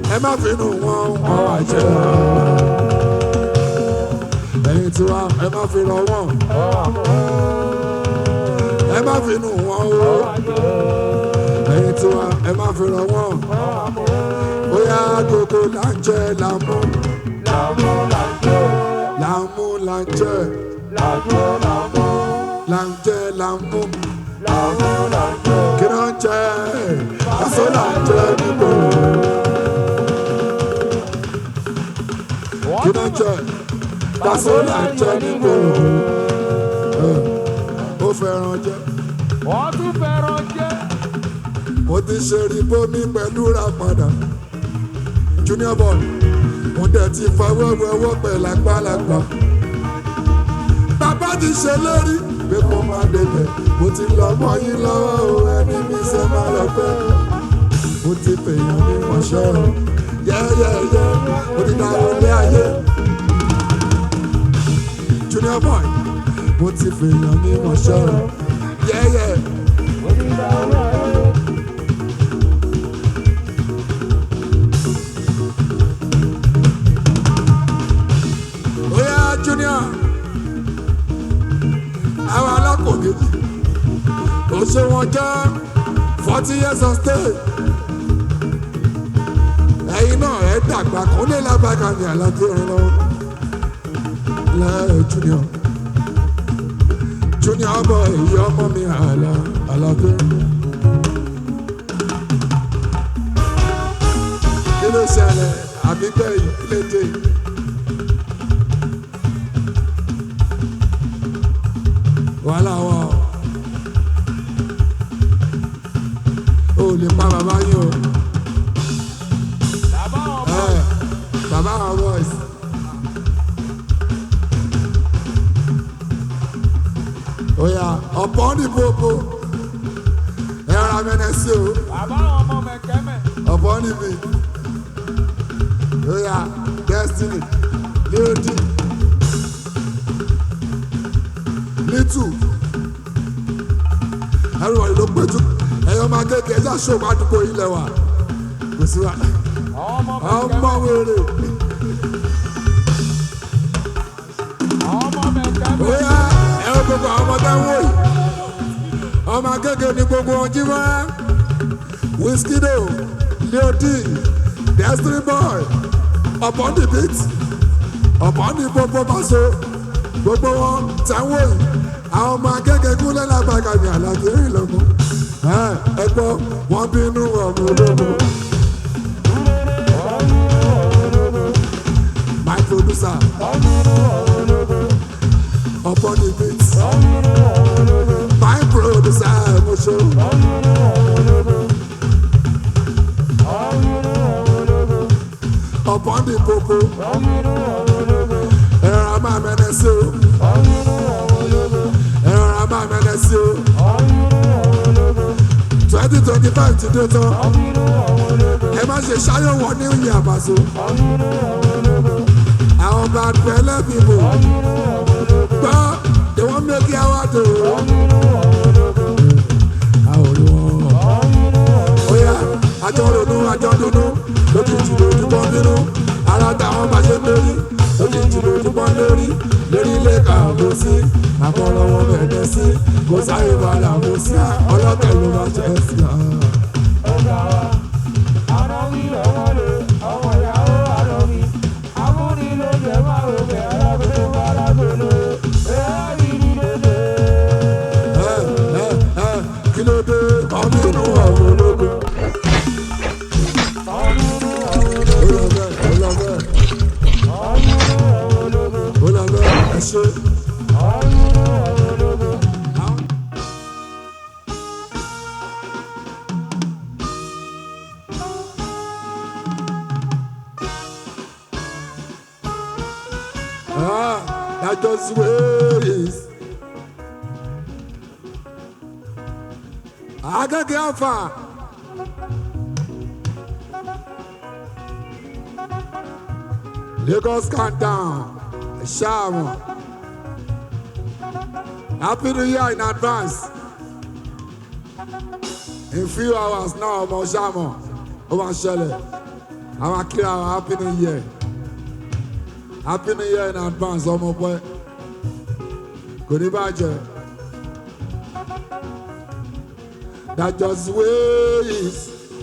ẹ má finú wọn wọn wá jẹ́ ẹ̀yin tiwa ẹ má fi rọ wọn ẹ má finú wọn o ẹ̀yin tiwa ẹ má fi rọ wọn bóyá gbogbo là ń jẹ làmú làmú là ń jẹ là ń jẹ làmú kí ló ń jẹ aṣọ là ń jẹ nígbò kí ló ń jẹ aṣọ là ń jẹ nígbò ó fẹ́ràn jẹ wọ́n tún fẹ́ràn jẹ́. mo ti ṣe rí bómi pẹ̀lú ra padà junior boy mo dẹ̀ ti fọwọ́ wẹwọ́ pẹ̀lú àgbàlagbà bàbá ti ṣe lórí pé kó má débẹ̀ mo ti lọ mọ́ yín lọ́wọ́ o ẹni mi ṣe má lọ pẹ́ mo ti fèèyàn ní mọ̀ṣẹ́ o yẹ́yẹ́yẹ́ mo ti dá wọlé ayé junior boy mo ti fèèyàn ní mọ̀ṣẹ́ o yẹ́yẹ́. Oya Junior, àwọn alákòókèjì tó ṣe wọn jẹ́ forty years of stay. Ẹyin náà ẹ dàgbà kó lè lábàgà ní àlàjì rìn lọ. Lẹ́ẹ̀ Junior, Junior bọ̀ èyí ọmọ mi àlà àlàjì. Kí ló ṣẹlẹ̀ àbígbẹ́ yìí kí lè dé yìí? wàhálà wà o ò lè pa bàbá yín o bàbá ọmọ ẹ bàbá àwọn boys oya ọ̀pọ̀ ní popo ẹ ra mẹ́nẹ́ sí o bàbá ọmọ mẹ̀kẹ́mẹ̀. ọ̀pọ̀ níbi oya destiny leodi little everybody ló péjú ẹ̀yọ́ máa kéèké ẹ̀já ṣòwò àdúgbò ilẹ̀ wa kò sí wa ọmọ ọmọ mẹ̀kẹ́mẹ̀. wèrè ọmọ mẹ̀kẹ́mẹ̀. oya ẹ̀rọ gbogbo àwọn ọmọ táwọn yìí ọmọ akéèké ni gbogbo wọn jí wá Wizkido leodi destiny boy ọ̀pọ̀ ní beat ọ̀pọ̀ ní gbogbo báṣọ gbogbo wọn táwọn yìí àwọn ọmọ akéèké kúnlẹ̀ lágbàgà ní àlàjì rìn lọ́gbọ̀n ẹ gbọ́ wọ́n bínú ọmọ ológun. my producer upon the beat my producer Mosho upon the popo ẹ̀rọ a máa mẹ́nẹ́ sí o ẹ̀rọ a máa mẹ́nẹ́ sí o twenty twenty five ti dé tán ẹ má ṣe ṣáyọ̀wọ̀ ní ìyè àbàṣọ àwọn bá pẹ́lẹ́ bíbò gbọ́ they wan make you our do. àwọn olùwọ̀n oya àjọ ronú àjọ dúnú lójijì lójúbọ bínú ara táwọn bá ṣe lórí lójijì lójúbọ lórí lórí ilé kàwé sí àfọlọ́wọ́ bẹ̀rẹ̀ sí kò sáré balà mú sí ọlọ́kẹ́ ló máa jẹ́ sí i. ẹ ẹ ẹ kí ló dé ọmọ inú ọmọ ológun. ó lọ bẹ́ẹ̀ ó lọ bẹ́ẹ̀ ó lọ bẹ́ẹ̀ ẹ ṣe. Ah, that just ways. Agage afa. Lagos countdown. Shaman. Happy New Year in advance. In few hours now, ọmọ Shaman. Ó máa ṣẹlẹ̀. àwọn akíra wa happy new year happy new year in advance ọmọ pẹ́ kò ní bàjẹ́. That just ways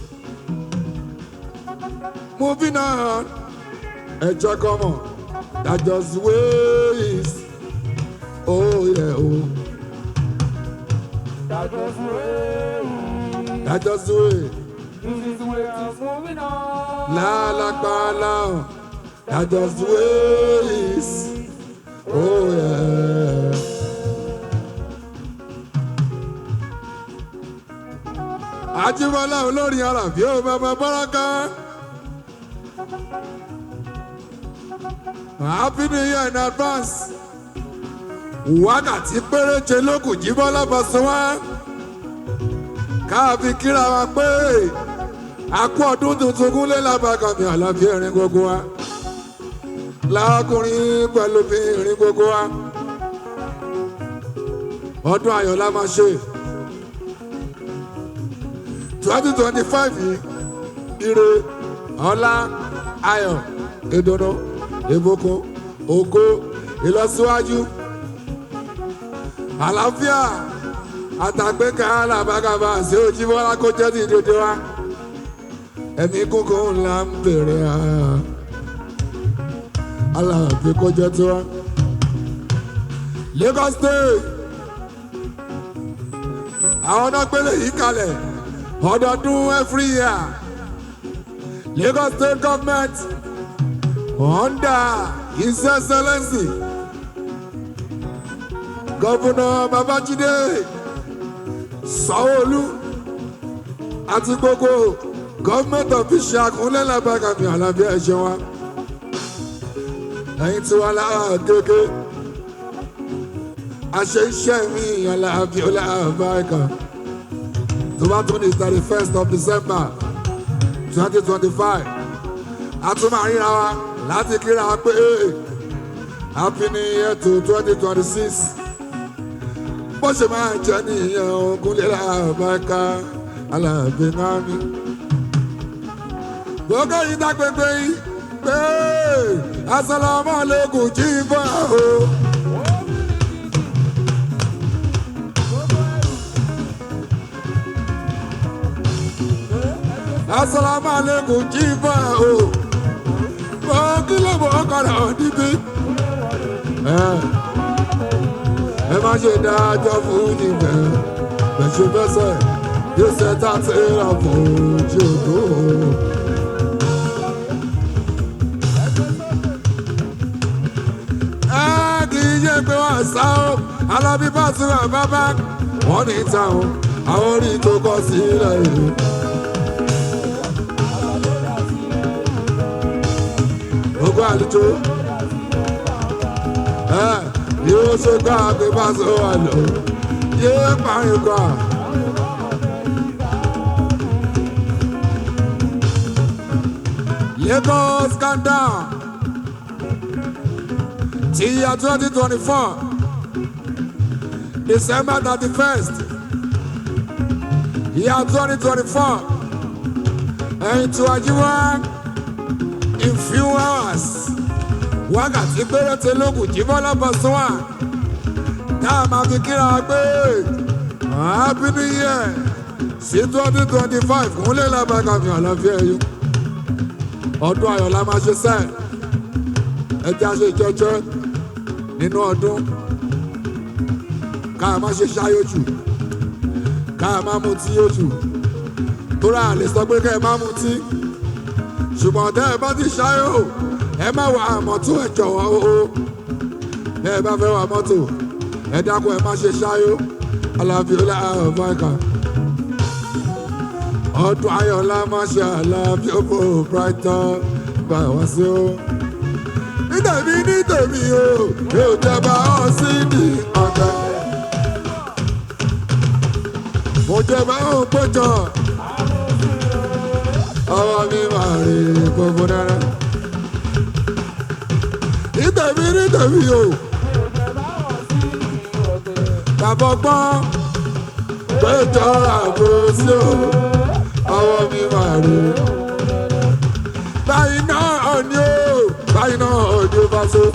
moving on. Ẹ jẹ́ kọ́mọ̀. That just ways. Oh yeah oh. That was way. That just way. This is the way I'm moving on. La la pa la. That just ways. Oh yeah. Ajíbọ́lá olórin Àlàbí ó bàbá Báràká. Happy New Year in advance. Wákàtí péréje ló kù Jíbọ́lá Bọ̀sùnwá. Káàfi kíra wa pé a kú ọdún tuntun kúnlé lábàkàmì àlàáfíà ìrìn gbogbo wa. Lákùnrin pẹ̀lú obìnrin gbogbo wa. Ọdún ayọ̀ la máa ṣe twenty twenty five yìí ire ọlá ayọ̀ ìdùnnú ìbùkún ògo ìlọsíwájú àlàáfíà àtàgbékà làbàgàbà sí ojúbọlá kó jẹ́ ti dodo wa ẹ̀mí kúkú ńlá ń bèrè à aláàbí kó jẹ́ tiwa Lagos State àwọn náà gbélé yìí kalẹ̀ ọdọọdún every year Lagos state government under his excellency governor Babajide Sanwó-Olú àti gbogbo government official kúnlẹ̀ lábàkàmì àlàbí ẹ̀ṣẹ̀ wa ẹ̀yin tí wà lára kéèké àṣẹ iṣẹ́ mi àlàbí ọlàbàkà tó bá tún ní thirty first of December twenty twenty five a tún máa ríra wa láti kíra wa pé happy new year to twenty twenty six bó ṣe máa jẹ́ nìyẹn ogunlé làbáká alábẹ́ náà mi. gbogbo yìí dágbégbé yìí pé asalaamualeykum jí bọ́ o. asalaamualeykum jí bọ́ o. mo kí ló mọ̀ ọkọ̀rọ̀ níbí. ẹ má ṣe dájọ́ fún níbẹ̀ bẹ̀ṣẹ̀ fẹsẹ̀ yóò ṣe tá a ti rà fún jòdó. ẹ kì í yé pé wọ́n sá o alábí bá tún wà bábá wọ́n ní táwọn àwọn orí tó kọ sílẹ̀ yìí. ogun àlùjọ ẹ yóò ṣe gbá pé bá sọ wà lọ yóò parí kọ. Lagos calm down ti year twenty twenty four December thirty first year twenty twenty four ẹ̀yìn tí wàá jí wá in few hours wákàtí péréte lókùn jí bọ́lá Pasuma tá a máa fi kíra pé happy new year sí twenty twenty five kúnlẹ̀ lábàkà fi àlàáfíà yìí ọdún ayọ̀ la máa ṣe sẹ́ẹ̀ ẹ jẹ́ àṣẹ jẹ́jẹ́ nínú ọdún ká má ṣe ṣáyó jù ká má mutí yó jù tóra àlè sọ pé ká ẹ má mutí ṣùgbọ́n tẹ́ ẹ bá ti ṣáyó ẹ má wà mọ́tò ẹ jọ̀wọ́ o ẹ bá fẹ́ wà mọ́tò ẹ dákun ẹ má ṣe ṣáyó alábíọ́lá ọ̀báìkà ọdún ayọ̀lá má ṣe alábíọ́bọ̀ brighton gbà wá sí o nítèmi nítèmi o yóò jẹba ọ sí ní ọ̀tẹ̀ mo jẹba ọ péjọ ọwọ́ mi máa rí gbogbo náírà nítèmi nítèmi o bàbá ọgbọ́n péjọ àbò sí o ọwọ́ mi máa rí báyìí náà ni ó báyìí náà ni ó bá so.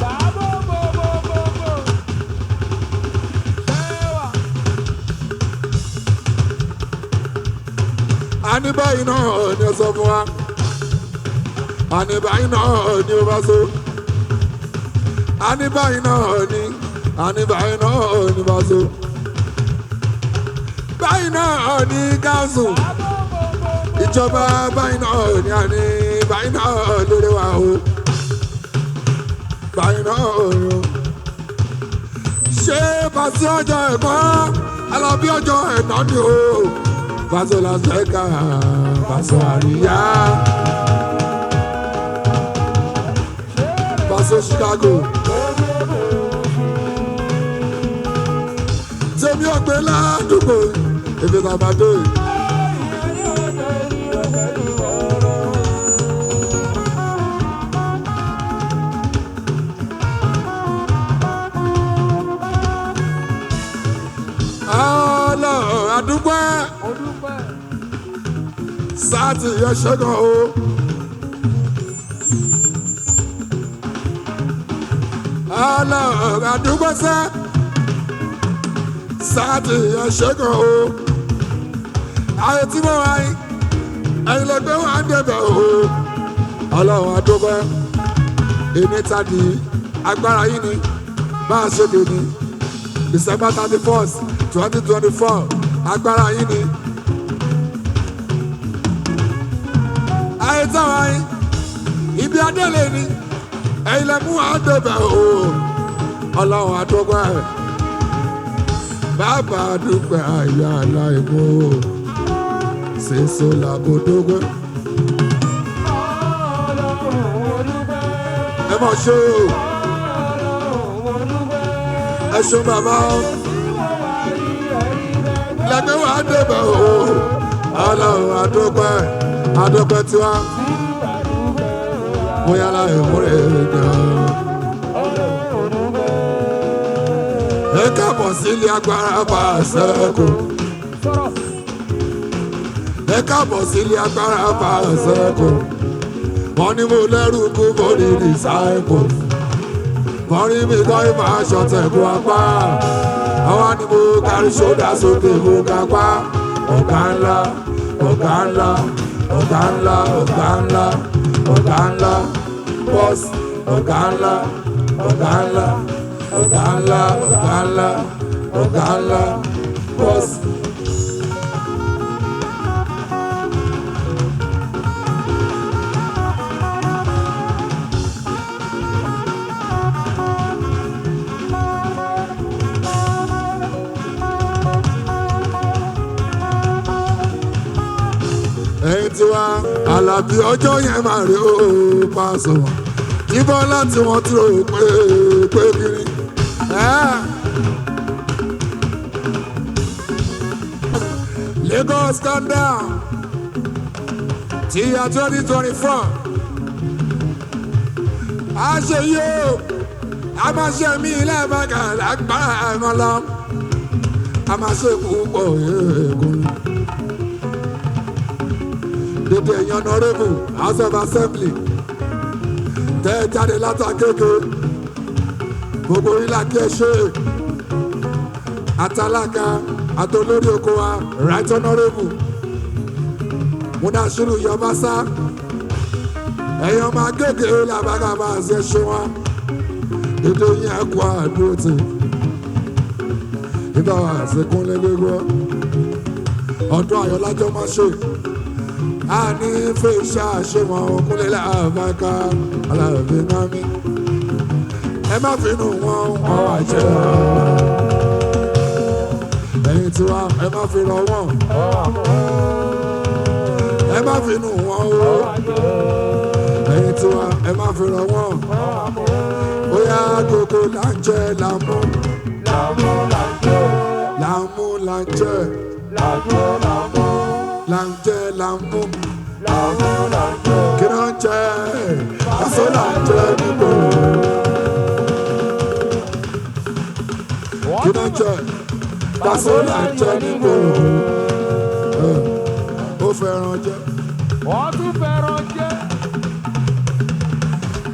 àní báyìí náà ni ó sọ fún wa àní báyìí náà ni ó bá so. àní báyìí náà ni àní báyìí náà ni bá so. báyìí náà ni gáàsù ìjọba báyìí náà ni àní báyìí náà lórí wa o báyìí náà ni o. ṣé pàṣẹ ọjọ́ ẹ̀kọ́ alábí ọjọ́ ẹ̀nà ni o pàṣẹ làṣẹkà pàṣẹ àríyá pàṣẹ Chicago. tèmi ọ̀gbẹ́ ládùúgbò ibi tá a bá dé. ọlọ́run àdúgbò sáàtì yẹn ṣẹ́gun o. ọlọ́run àdúgbò sẹ́ sáàtì yẹn ṣẹ́gun o. ayé tí mo wáyé ẹ̀yin lè gbé wọn débẹ̀ o. ọlọ́run àdúgbò èmi tàbí agbára yìí ni bá a ṣe lè ní december thirty first twenty twenty four agbára yìí ni. ayé táwa yín ibi adélé ni ẹ̀yin lè mú àdébẹ̀ o ọlọ́run àdúgbò ẹ̀ bàbá dúpẹ́ àyà aláìmọ́ o ṣèṣọ làbòdógbò. ẹ mọ̀ ṣe o ẹ ṣeun bàbá o lẹ́gbẹ́ wa débẹ̀ o ọlọ́run àdúpẹ́ àdúpẹ́ tiwa bóyá láì múre gan. ẹ káàbọ̀ sílé agbára bá a ṣẹ́kù. ẹ káàbọ̀ sílé agbára bá a ṣẹ́kù. wọ́n ní mo lẹ́rù kú mo ní disciples. wọ́n rí mi kọ́ ìmọ̀ aṣọ tẹ̀kú apá. àwa ni mo kárí ṣódà sókè mo ga pa. ọ̀gá ńlá ọ̀gá ńlá ọ̀gá ńlá ọ̀gá ńlá ọ̀gá ńlá bọ́ọ̀sì ọ̀gá ńlá ọ̀gá ńlá ọ̀gá ńlá ọ̀gá ńlá ọ̀gá ńlá bọ́ọ̀sì. ẹ̀yin tí wá àlàbí ọjọ́ yẹn máa rí ó pàṣẹ wọn yíbọn láti wọn tí ó pé pé kiri. Lagos calm down ti ya twenty twenty four a ṣe yí o a máa ṣe mí lẹ́ẹ̀mẹ́ka lágbára ẹ̀mọ́ lọ a máa ṣe púpọ̀ ẹ̀ẹ́gùn dédé ẹ̀yin honourable house of assembly tẹ́ ẹ jáde látàkéke gbogbo ilà kí ẹ ṣe àtàlákà àtolórí oko wa right honourable múnasírù yọbásá ẹ̀yin ọmọ agége làbágàbà àti ẹṣin wa dédé yín ẹ̀kọ́ àdúró tì nígbà wà àṣekúnlé gbégbó ọdún ayọ̀lájọ́ máa ṣe ani fèsì àṣemọ kúnlẹ̀ làbàkà alábẹ́ náà mi. ẹ má finú wọn wọn wá jẹ ẹ̀yin tiwa ẹ má fi rọ wọn ẹ má finú wọn o ẹ̀yin tiwa ẹ má fi rọ wọn bóyá gbogbo là ń jẹ làmú làmú là ń jẹ là ń jẹ làmú kí ló ń jẹ aṣọ là ń jẹ nígbò kí ló ń jẹ aṣọ là ń jẹ nígbò ó fẹ́ràn jẹ Wọ́n tún fẹ́ràn jẹ́.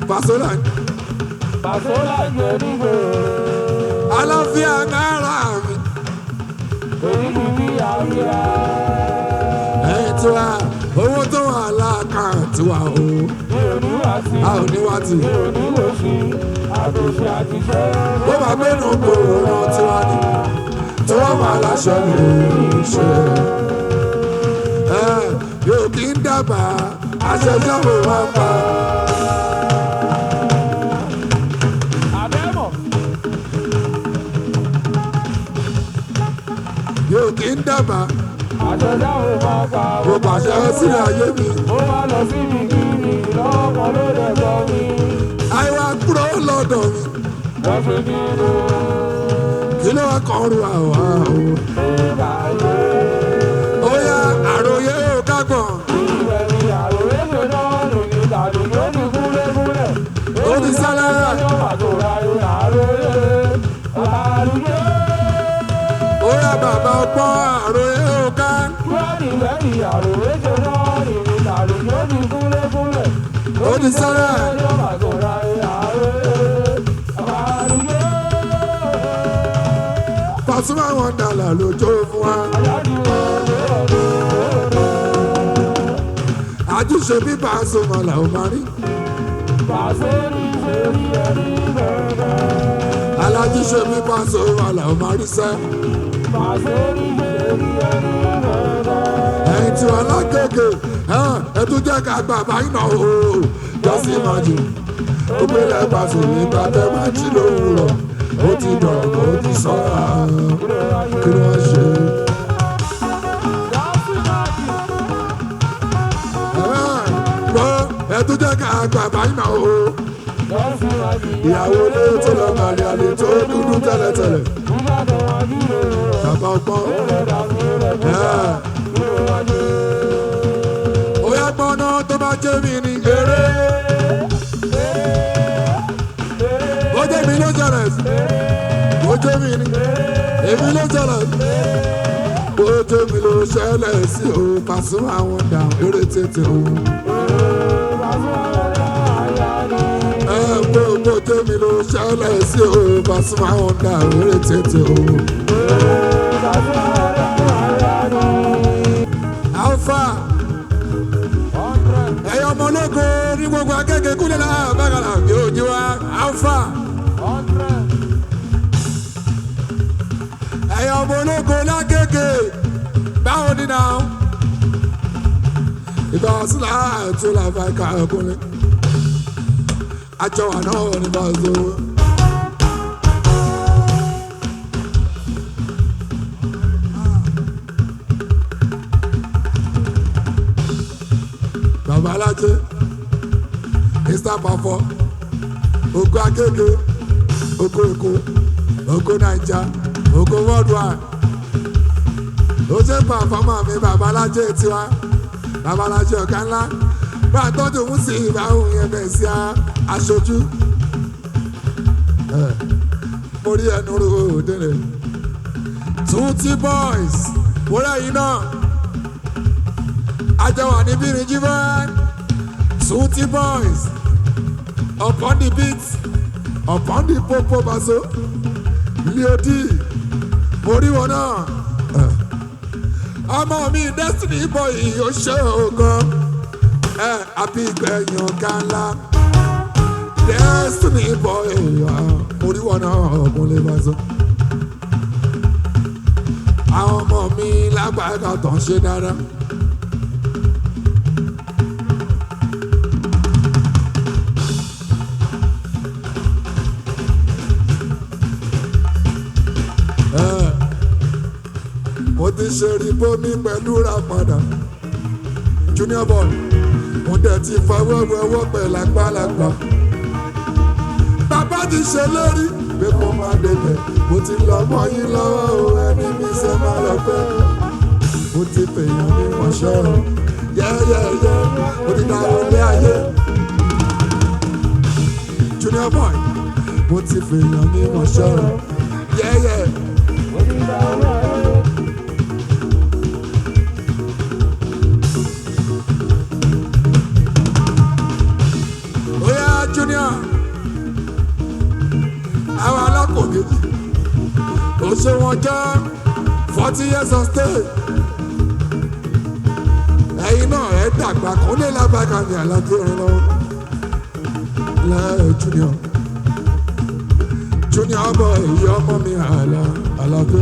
Pasola Pàṣọlá jẹ nígbè. aláfíà náírà mi Èyí ni bí àríyá. ẹ̀yìn tí wa owó tó wà láàkáǹtì wa o Mi ò ní wá sí. a ò ní wá tì Mi ò ní wò sí. Àtòṣe àti ṣẹ́. ó máa gbénu gbòòrò náà tí wá ní tí wọ́n máa láṣẹ lórí ṣe ẹ yóò kí ń dábàá àṣẹjọ́ mo máa ń pa Àbẹ́mọ̀. yóò kí ń dábàá Àṣẹjá ò máa pa. mo pàṣẹ sílẹ̀ ayé mi Ó wá lọ síbi kíni lọ́kàn ló dẹ̀ gbọ́ mi. àìwá kúrò lọ́dọ̀ mi Wọ́n fi mí lò kí ló wá kàn rú àwa o. ó báyé. ó yá àròyé ò kágbọ̀n Ìwẹ̀ ni àròyé ṣe náà lòdì tàbí yóò ní kúlẹ̀kúlẹ̀. ó ti sálára Yóò wà tó ra ìrìn àròyé. Àròyé. ó yá bàbá ọgbọ́n àròyé ò ká Wẹ́ẹ̀nì wẹ́ẹ̀nì àròyé ṣe náà lòdì tàbí yóò ní kúlẹ̀kúlẹ̀. ó ti sálára Yóò wà tó ra ìrìn àròyé. Àròyé. Pasuma wọn dàlà lójó fún wa Àyájú ọ̀rọ̀ àjùṣe bí Pasuma là ó máa rí pàṣẹ ní ṣe rí ẹni bẹ̀rẹ̀. alájùṣe bí Pasuma là ó máa rí sẹ́ Pàṣẹ ní ṣe rí ẹni bẹ̀rẹ̀. ẹ̀yìn tí wọn lágége ẹ tún jẹ́ ká gbà báyìí náà o jọ́sí máa jù ó gbélé Pasuma nígbà tẹ́ máa jí lówùrọ̀ ó ti dọ̀rọ̀ ó ti sọ́ra kí ló wá ṣe. gbọ́ ẹ tún jẹ́ ká gbà báyìí náà o ìyàwó ilé tó lọ màlẹ́ àlè tó dúdú tẹ́lẹ̀tẹ́lẹ̀ bàbá ọgbọ́n ó yá gbọ́ná tó bá jẹ́ mi ní eré ó jẹ́ mi ló jẹ̀rẹ̀ sí ó jẹ́ mi ní èmi ló jẹ̀rẹ̀ sí ó jẹ́ mi ló ṣẹlẹ̀ sí o Pasuma àwọn dà eré tètè o. ẹ gbogbo tèmi ló ṣẹlẹ̀ sí o Pasuma àwọn dà eré tètè o. alfa ẹ̀yọ́ ọmọ ológo ní gbogbo akẹ́kẹ́ kúlẹ̀ náà bàgàlà yóò jí wa alfa ẹ̀yọ́ ọmọ ológo lákèké báwo ni náà ìgbà sílẹ̀ àti làbà ká ọkùnrin àjọ àná ní bàzọ. bàbá alájẹ mr pafọ oko akeke oko èkó oko naija oko worldwide ó ṣe pàfọ́mà mi bàbá alájẹ tiwa bàbá alájẹ ọ̀gá ńlá bá a tọ́jú òun sí ìbáhùn yẹn bẹ̀ sí aṣojú Eh, mo rí ẹnu ro òdèrè tuti boys wúrà yìí náà àjọwà níbí ní jíbọ́ tuti boys upon the beat upon the popo baso leodi mo rí wọn náà Eh, ọmọ mi destiny boy yóò ṣe ògan ẹ àbí ìgbẹ̀yìn ọ̀gá ńlá destiny boy mo rí wọn náà ọkùnrin baso àwọn ọmọ mi lágbàdà tó ń ṣe dáadáa. Eh, mo ti ṣe ribomi pẹ̀lú ra padà junior boy mo dẹ̀ ti fọwọ́ wẹwọ́ pẹ̀lú àgbàlagbà bàbá ti ṣe lórí pé mo máa débẹ̀ mo ti lọ mọ́ yín lọ́wọ́ o ẹni mi ṣe máa lọ pẹ́ mo ti fèèyàn ní mọ̀ṣẹ́ o yẹ́yẹ́yẹ́ mo ti dá wọlé ayé junior boy mo ti fèèyàn ní mọ̀ṣẹ́ o yẹ́yẹ́. Oya Junior àwọn alákòókè ó ṣe wọn jẹ́ forty years on stage ẹ̀yin náà ẹ̀ dàgbà kan lè lábàkà ní àlàjì rẹ lọ lẹ́ẹ̀ junior junior bọ̀ èyí ọmọ mi àlà àlàjì.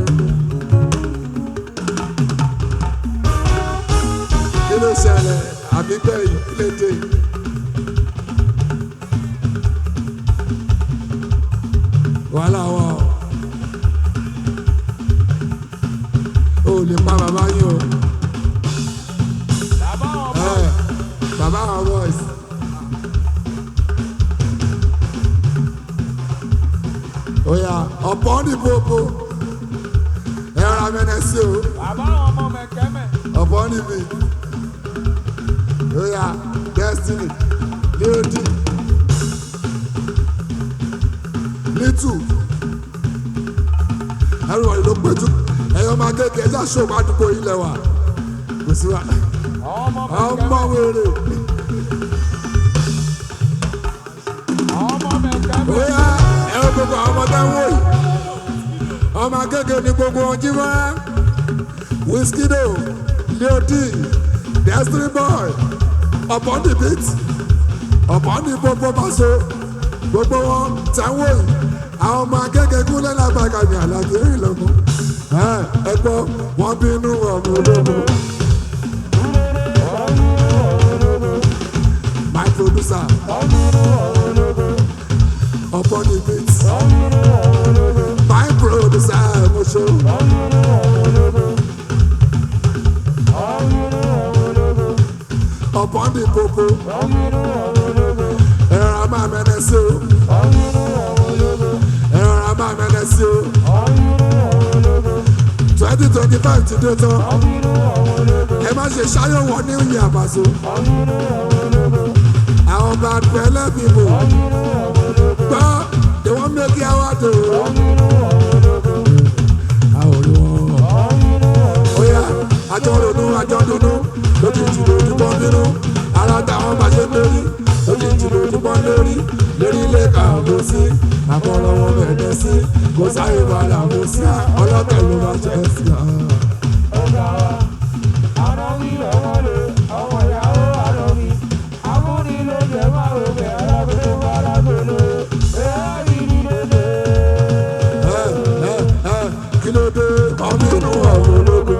kí ló ṣẹlẹ̀ àbígbẹ́ yìí kí lè dé yìí. wàhálà wà o ò lè pa bàbá yín o Bàbá ọmọ ẹ bàbá àwọn boys. oya ọ̀pọ̀ ní popo ẹ ra mẹ́nẹ́ sí o bàbá ọmọ mẹ̀kẹ́mẹ̀. ọ̀pọ̀ níbi oya destiny leodi little everybody ló péjú ẹ̀yọ́ máa kéèké ẹ̀já ṣòwò àdúgbò ilẹ̀ wa kò sí wa Ọmọ ọmọ mẹ̀kẹ́mẹ̀. wèrè Ọmọ mẹ̀kẹ́mẹ̀. oya ẹ̀rọ gbogbo àwọn ọmọdé ń wò yìí ọmọ akéèké ní gbogbo wọn jí wá Wizkido leodi destiny boy ọ̀pọ̀ ní beat ọ̀pọ̀ ní gbogbo bàṣọ gbogbo wọn tẹ̀wọ̀ yìí àwọn ọmọ akéèké kúlẹ̀ lágbàgà ní àlàyé ìlọ́mọ ẹ gbọ́ wọn bínú ọmọ ológun my producer ọ̀pọ̀ ní beat my producer mo ṣe ọ̀pọ̀ ní gbogbo ẹ̀rọ a máa mẹ́nẹ́ sí o ẹ̀rọ a máa mẹ́nẹ́ sí o twenty twenty five ti dé tán ẹ má ṣe ṣáyẹ̀wò ní ìyè àbàṣọ àwọn bad pẹ̀lẹ́ people gbọ́ they wan make you award o àwọn olùwọ́ oya àjọ ronú àjọ dúnú lójijì lójúbọ bínú ara táwọn bá ṣe lórí lójijì lójúbọ lórí lórí ilé kàwé sí àbọ̀lọ́wọ́ bẹ̀rẹ̀ sí kò sáré balà mú sí ọlọ́tẹ̀ ló máa jẹ́ sí i. Ọ̀gá wa, àná wí ọmọ lè, ọmọ ìyàwó àná wí. Amúni ló jẹ́ máa wò pé alábẹ́rẹ́ wà lábẹ́rẹ́. Ẹ̀yà rí ni dédé. ẹ ẹ ẹ kí ló dé ọmọ inú ọ̀rọ̀ ológun.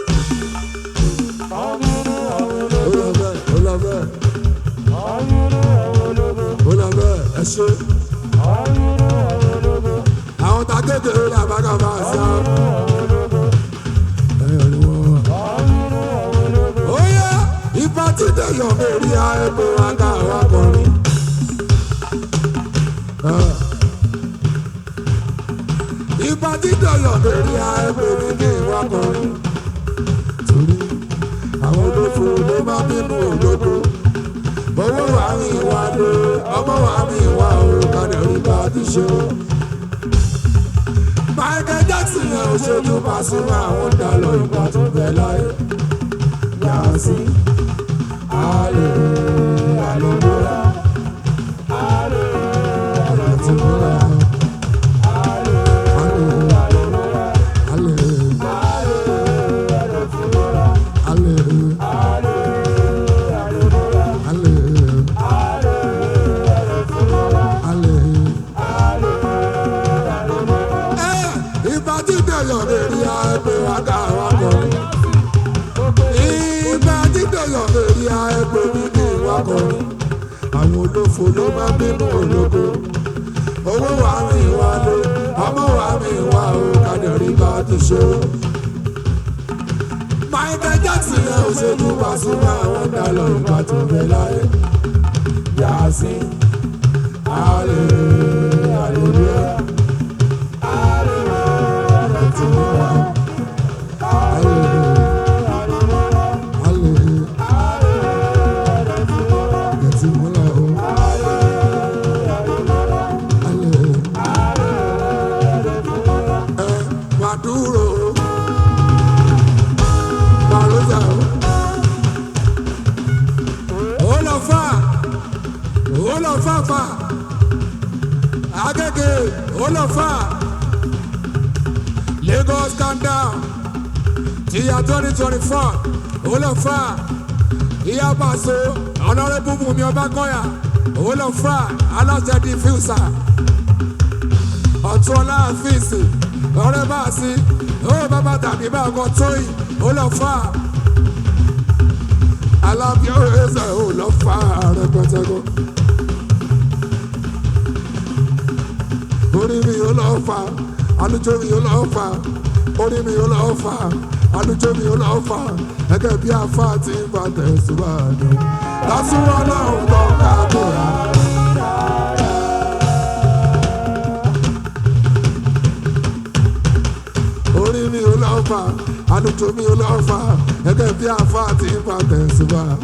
Ọmọnú ọmọ ó lọ bẹ́ẹ̀ ó lọ bẹ́ẹ̀ ọmọnú ọmọ ó lọ bẹ́ẹ̀ ẹ ṣe. ọmọnú ọmọ àwọn ta kékeré ní abákàbá àṣà. ẹ̀yọ̀ ni wọ́n. ó yẹ ipa tí dẹ̀yọ̀ mẹ́rin á ẹgbẹ́ wa ká wa kọrin. ipa tí dẹ̀yọ̀ mẹ́rin á ẹgbẹ́ mi kí n wá kọrin. torí àwọn olófo ló máa bínú olóko. owó wa mi wá lé ọmọ wa mi wá o kàdé rí bá ti ṣe o. Michael Jackson yẹn ò ṣojú Pasuma àwọn dàlọ́ ìgbà tó bẹ̀ láyé. Yàtí àlè àlèmọ́ra àlè àlètìmọ́ra àlè àlè àlè àlè àlè. Ìbá tí dẹ̀yọ̀ lè rí ẹgbẹ́ wa ká wa kọrin. Ìbá tí dẹ̀yọ̀ lè rí ẹgbẹ́ mi kí wa kọrin. Àwọn olófo ló máa bínú ológo. Owó wa mi wá lé, ọmọ wa mi wá o, kàdẹ̀rí bá ti ṣe o. Michael Jackson yẹn ò ṣe ju Pasuma àwọn dàlọ́ ìgbà tó bẹ̀ láyé. Yàsí, àlè, àlèlúyà. Maduro, Marosa, Olafa, Olafa, agége olófà lagos calm down tíya twenty twenty four olófà ìyá pàṣẹ ọ̀nàrẹ́bù bùnmi ọba kọ́yà olófà aláṣẹ diffuser ọ̀tún ọlá àfíìsì ọ̀rẹ́ bá a sí ó bàbá tàbí bá ọkọ̀ tóyìn olófà alábíọ́ ẹsẹ̀ olófà rẹpẹtẹkọ. orí mi yóò lọ́ọ́ fà alùjọ mi yóò lọ́ọ́ fà orí mi yóò lọ́ọ́ fà alùjọ mi yóò lọ́ọ́ fà gẹ́gẹ́ bí afá ti ń bá tẹ̀síwájú. lásìwọ́ lọ́hùn tó ká bóra. orí mi yóò lọ́ọ́ fà alùjọ mi yóò lọ́ọ́ fà gẹ́gẹ́ bí afá ti ń bá tẹ̀síwájú.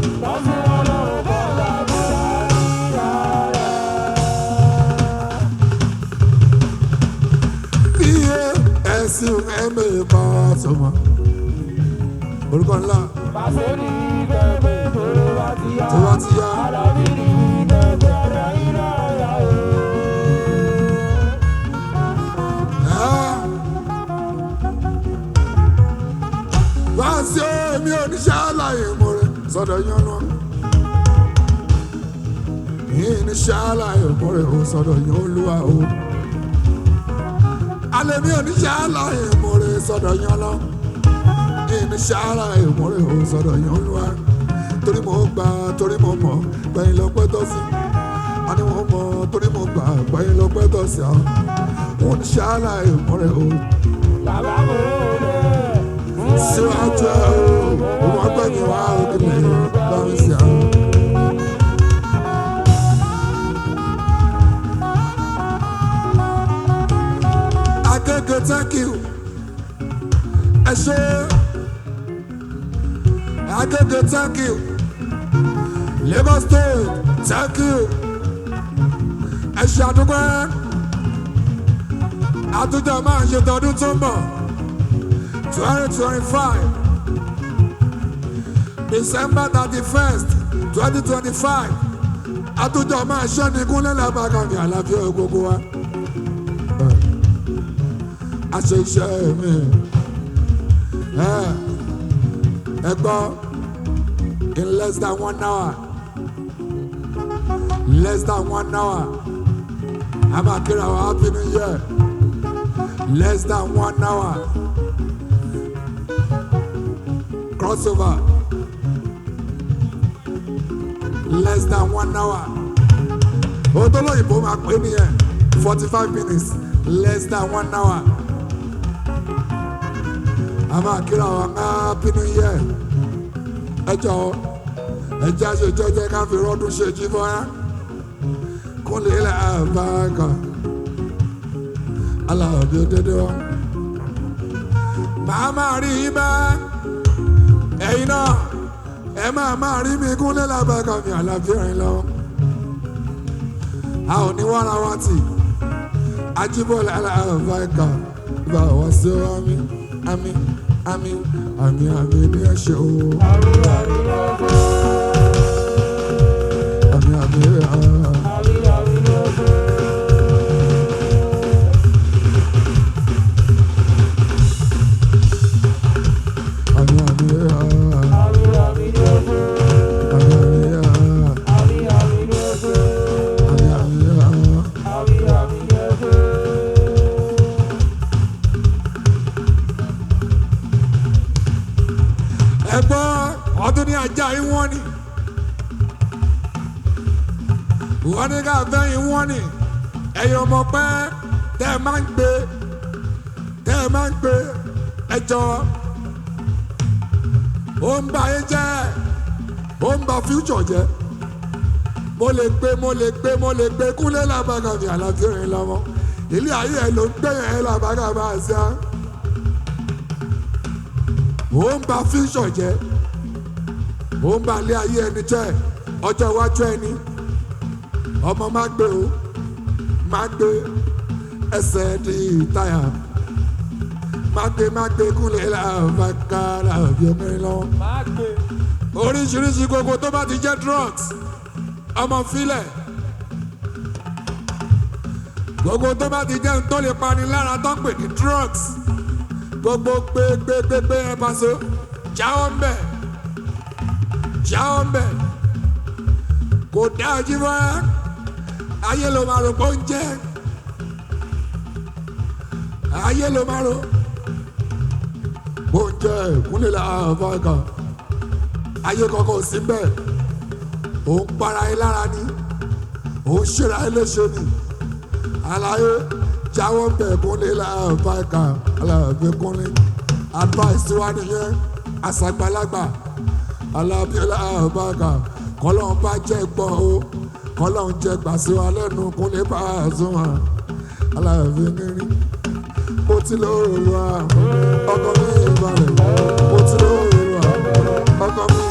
iye ẹ̀sìn ẹ̀mẹ̀ bá sọmọ. orúkọ ńlá Pàṣẹ ní kẹ́kẹ́ tó bá ti yá. tó bá ti yá. Alábí ní kẹ́kẹ́ rẹ̀ iná yá o. wá sí omi oníṣẹ́ àlàyé mo rẹ̀ sọ́dọ̀ yánnu. yìí níṣẹ́ àlàyé mo rẹ̀ o sọ́dọ̀ yán olúwa o. alẹ́ mi oníṣẹ́ àlàyé mo rẹ̀ sọ́dọ̀ yán lọ. yìí níṣẹ́ àlàyé mo rẹ̀ o sọ́dọ̀ yán olúwa. torí mo gbà torí mo mọ̀ gbẹ̀yìn lọ pẹ́ tọ́ sí. a ní mo mọ̀ torí mo gbà gbẹ̀yìn lọ pẹ́ tọ́ sí. àwọn oníṣẹ́ àlàyé mo rẹ̀ o Bàbá mo lè. síwájú ẹ o wọn gbẹ mi wá òkèlè báwọn sí àwọn. Agége thank you ẹ ṣe Agége thank you Lagos state thank you ẹ ṣe àdúgbò àtúntò máa ń ṣe tọdún tó ń bọ̀. 2025 December 31st 2025 àtúntò máa ṣọ́ ní kúnlẹ̀ lábàkàmì àlàáfíà gbogbo wa. a ṣe iṣẹ́ mi ẹ gbọ́ in less than one hour less than one hour a máa kíra wa happy new year less than one hour crossover less than one hour odoloyinbo máa pè nìyẹn forty five minutes less than one hour a máa kíra wa ká bínú yẹ ẹ jọ ẹ jẹ́ àṣejọ́ jẹ́ ká fi rọ́dún ṣe jí fọ́nrá kúnlẹ̀ ilẹ̀ àbáàkà aláàbí òdodo màá máa rí i bẹ́ẹ̀ ẹ̀yin náà ẹ máa máa rí mi kúnlẹ̀ lábàkà mi àlàáfíà rìn lọ. a ò ní wàrà wá tì ajíbọ̀lẹ̀ aláàbáìkà bá wá sí ọ àmì àmì àmì àmì àmì ní ẹ̀ṣẹ̀ o. Àmì àmì lọ́gbọ́. àmì àmì àmì. Àmì àmì lọ́gbọ́. àmì àmì Àmì àmì lọ́gbọ́. àmì àmì Àmì àmì lọ́gbọ́. àmì àmì. Àmì àmì lọ́gbọ́. ẹ gbọ́ ọdún ní ajá yín wọ́n ni wọ́n ní ká fẹ́ yín wọ́n ni ẹ̀yin ọmọ pẹ́ tẹ́ ẹ máa ń gbé tẹ́ ẹ máa ń gbé ẹjọ́ ó ń ba yín jẹ́ ó ń ba future jẹ́ mo lè gbé mo lè gbé mo lè gbé kúnlẹ̀ làbàgà mi àlàáfíà yẹn lọ́mọ ilé ayé ẹ ló ń gbé yẹn làbàgà bá a ṣe á ó ń ba future jẹ́ ó ń ba ilé ayé ẹni jẹ́ ọjọ́ iwájú ẹni ọmọ má gbé o má gbé ẹsẹ̀ di táyà má gbé má gbé kúnlẹ̀ làbàgà làbí ọmọrin lọ́wọ́ Má gbé. oríṣiríṣi gbogbo tó bá ti jẹ́ drugs ọmọ filẹ̀ gbogbo tó bá ti jẹ́ tó lè pani lára tó pè ní drugs gbogbo gbégbégbé ẹ paṣọ jáwọ́ ń bẹ̀ jáwọ́ ń bẹ̀ kò dá ojú mọ́ ayé ló máa rò pé ó ń jẹ́ ayé ló máa rò ó ń jẹ́ ìkúnlẹ̀ àfáàkà ayé kankan ò sí bẹ́ẹ̀ ò ń para ẹ lára ni ò ń ṣera ẹ léṣe ni àlàyé jáwọ́ ń bẹ̀ kúnlẹ̀ àfáàkà aláàbẹ̀ kúnlẹ̀ advice wa nìyẹn àṣàgbàlagbà alábíọ́lá àfáàkà kọ́lọ́n bá jẹ́ gbọ́ o kọ́lọ́n jẹ́ gbàsí wa lẹ́nu kúnlẹ̀ bá a sún wa aláàbẹ̀ nírí mo ti lóòrò wa ọkọ mi ìbàlẹ̀ mo ti lóòrò wa ọkọ mi